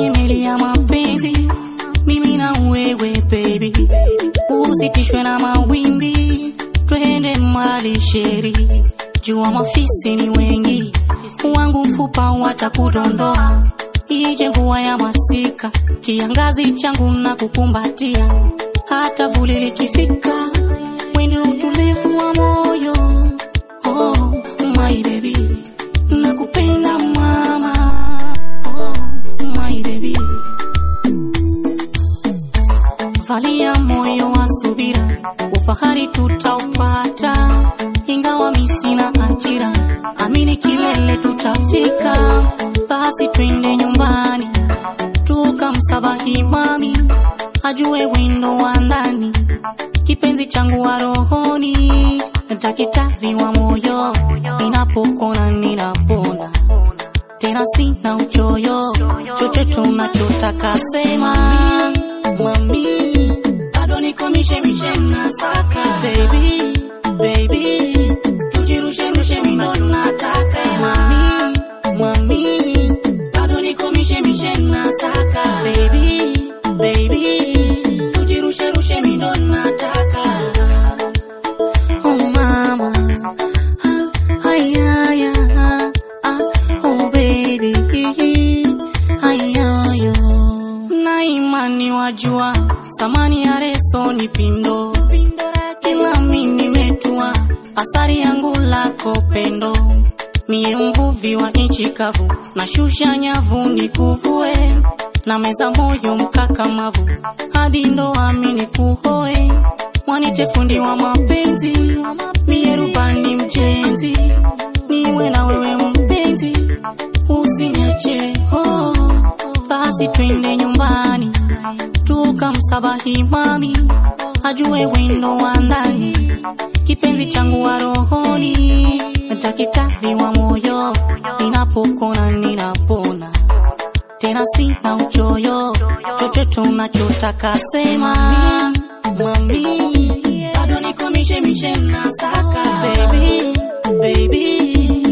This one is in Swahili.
kwenye meli ya mapenzi, mimi na wewe baby, usitishwe na mawimbi, twende mali sheri, jua mafisi ni wengi, wangu mfupa watakudondoa, ije mvua ya masika, kiangazi changu na kukumbatia, hata vuli likifika, wende utulivu wa moyo, oh my baby, nakupenda mama, oh my baby valia moyo wa subira, ufahari tutaupata, ingawa mi sina ajira, amini kilele tutafika. Basi twende nyumbani tukamsabahi mami, ajue wendo wa ndani, kipenzi changu wa rohoni, daktari wa moyo, ninapokona ninapona tena sina uchoyo, chochote unachotaka sema mami, bado niko mishemishe nasaka baby, baby, tujirushe rushe mindo nataka mami, mami, bado niko mishemishe nasaka baby, baby, tujirushe rushe mindo nataka oh mama, ah, ay, ay, ah, ah, oh baby, ay, ay, oh. na imani wajua samani ya reso ni pindo kila mi nimetua asari yangu lako pendo mie mvuvi wa nchi kavu na shusha nyavu ni kuvue na meza moyo mkakamavu hadi ndoami ni kuhoe mwanite fundi wa mapenzi mie rubani mjenzi niwe na wewe mpenzi usiniache oh. basi twende nyumbani tukamsabahi mami ajue wendo wa ndani kipenzi changu wa rohoni daktari wa moyo ninapokona ninapona tena sina uchoyo chochote unachotaka sema mami bado niko mishemishe nasaka baby, baby